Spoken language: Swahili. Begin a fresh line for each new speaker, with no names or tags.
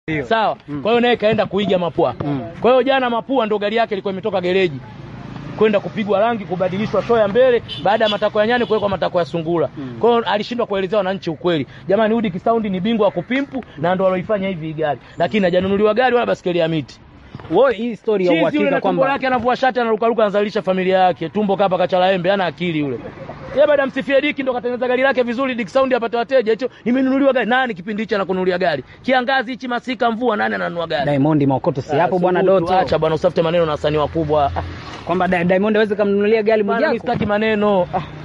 sawa. Kwa hiyo naye kaenda kuiga Mapua. Kwa hiyo jana Mapua ndo gari yake ilikuwa imetoka gereji kwenda kupigwa rangi, kubadilishwa show ya mbele, baada ya matakwa ya nyani kuwekwa matakwa ya sungura. Kwa hiyo alishindwa kuelezea wananchi ukweli. Jamani, Udi Kisaundi ni bingwa wa kupimpu na ndo aloifanya hivi hii gari, lakini hajanunuliwa gari wala basikeli ya miti.
Wewe hii story ya
Chizi yule
uhakika
na tumbo
kwamba
lake anavua shati anarukaruka anazalisha familia yake. Tumbo kapa kachala embe hana akili yule. Yeye baada ya msifie Diki ndo katengeneza gari lake vizuri Dick Sound apate wateja. Hicho nimenunuliwa gari. Nani kipindi hicho anakununulia gari? Kiangazi hichi masika mvua nani ananunua gari?
Diamond Maokoto si hapo
Ah,
bwana
subutu,
Doto,
Acha bwana usafute maneno na wasanii wakubwa. Ah,
kwamba Di- Diamond hawezi kumnunulia gari
bwana, mimi
Mwijaku.
sitaki maneno. Ah,